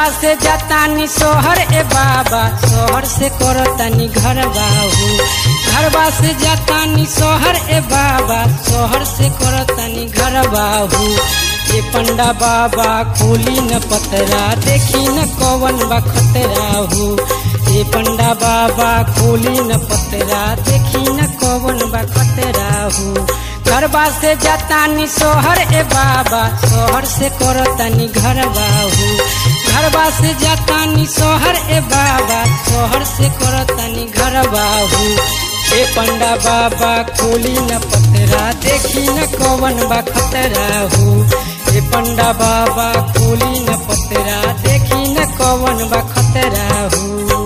से जातानी सोहर ए बाबा सोहर से करतानी घर बाहू घरबा से जातानी सोहर ए बाबा सोहर से करतानी घर बाहू ए पंडा बाबा खोली न पतरा देखी न कवन बा खतरा हो ए पंडा बाबा खोली न पतरा देखी न कवन बा खतरा हो घरबा से जातानी सोहर ए बाबा सोहर से करतानी घर बाहू घरबा से जातानी सोहर ए बाबा सोहर से करतानी घर बाहू ए पंडा बाबा खोली न पतरा देखी न कवन बा खतरा हो ए पंडा बाबा खोली न पतरा देखी न कवन बा खतरा हो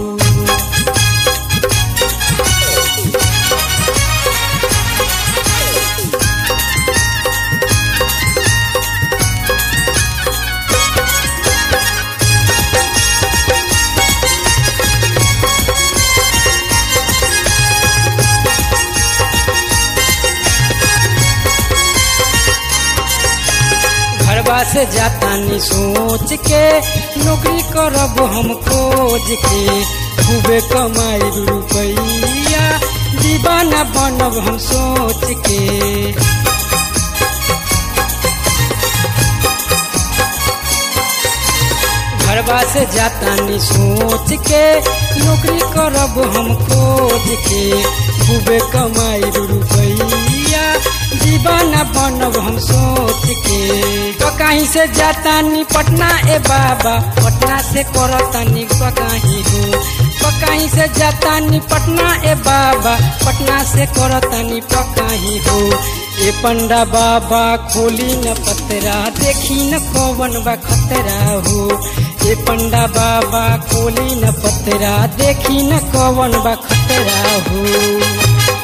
घरबा से जातानी सोच के नौकरी करब हम खोज के खूबे कमाई रुपैया दीवाना बनब हम सोच के घरबा से जातानी सोच के नौकरी करब हम खोज के खूबे कमाई रुपैया दीवाना बनब हम सोच के तो कहीं से जातानी पटना ए बाबा पटना से करतानी कहीं हो तो कहीं से जातानी पटना ए बाबा पटना से करतानी पकाही हो ए पंडा बाबा खोली न पतरा देखी न कवन बा खतरा हो ए पंडा बाबा खोली न पतरा देखी न कवन बा खतरा हो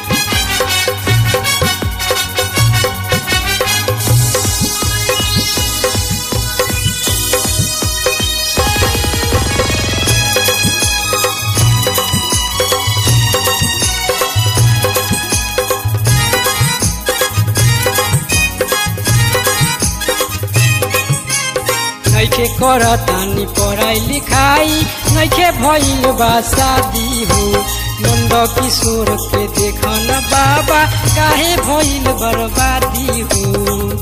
नैखे करतानी पढ़ाई लिखाई नैखे भइल बा शादी हो नंद किशोर के देखन बाबा काहे भइल बर्बादी हो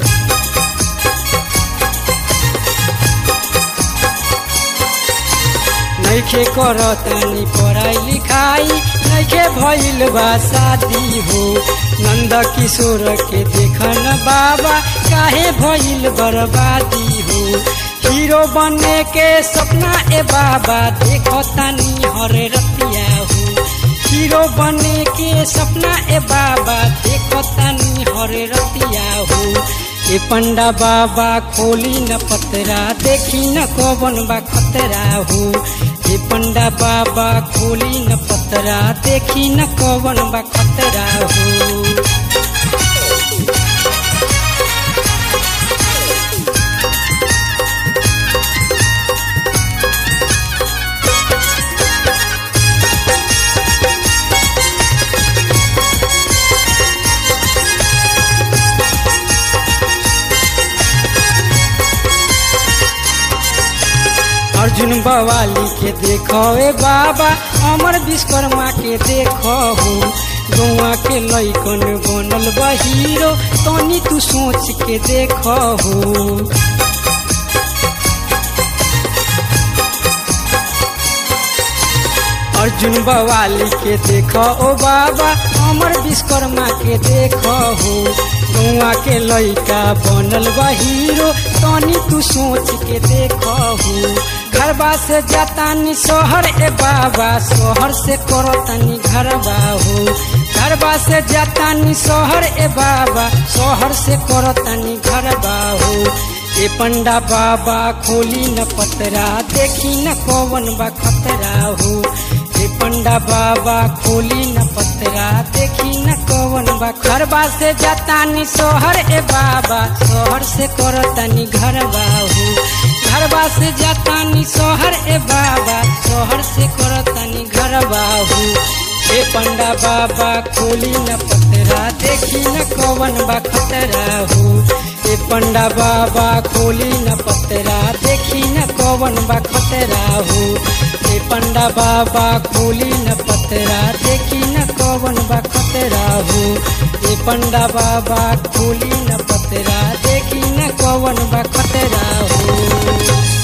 नैखे करतानी पढ़ाई लिखाई नैखे भइल बा शादी हो नंद किशोर के देखन बाबा काहे भइल बर्बादी हो हीरो बने के सपना ए बाबा देखो तानी हरे रतिया हो हीरो बने के सपना ए बाबा देखो तानी हरे रतिया हो ए पंडा बाबा खोली न पतरा देखी न कवन बा खतरा हो ए पंडा बाबा खोली न पतरा देखी न कवन बा खतरा हो अर्जुन बवाली के देखो ए बाबा अमर विश्वकर्मा के देखो हो गौआ के लैकन बनल बा हीरो तनी तू सोच के देखो हो अर्जुन बवाली के देखो ओ बाबा अमर विश्वकर्मा के देखो हो गौआ के लैका बनल बा हीरो तनी तू सोच के देखो हो घरबा से जातानी सोहर ए बाबा सोहर से करतानी घरबा हो घरबा से जातानी सोहर ए बाबा सोहर से करतानी घरबा हो ए पंडा बाबा खोली न पतरा देखी न कवन बा खतरा हो ए पंडा बाबा खोली न पतरा देखी न कवन बा घरबा से जातानी सोहर ए बाबा सोहर से करतानी घरबा हो घरबा से जातानी सोहर ए बाबा सोहर से करतानी घरबा हो ए पंडा बाबा खोली न पतरा देखी न कवन बा खतरा हो ए पंडा बाबा खोली न पतरा देखी न कवन कवन बा खतरा हो ए पंडा बाबा खोली न पतरा देखी न कवन बा खतरा हो ए पंडा बाबा खोली न पतरा देखी न कवन बा खतरा हो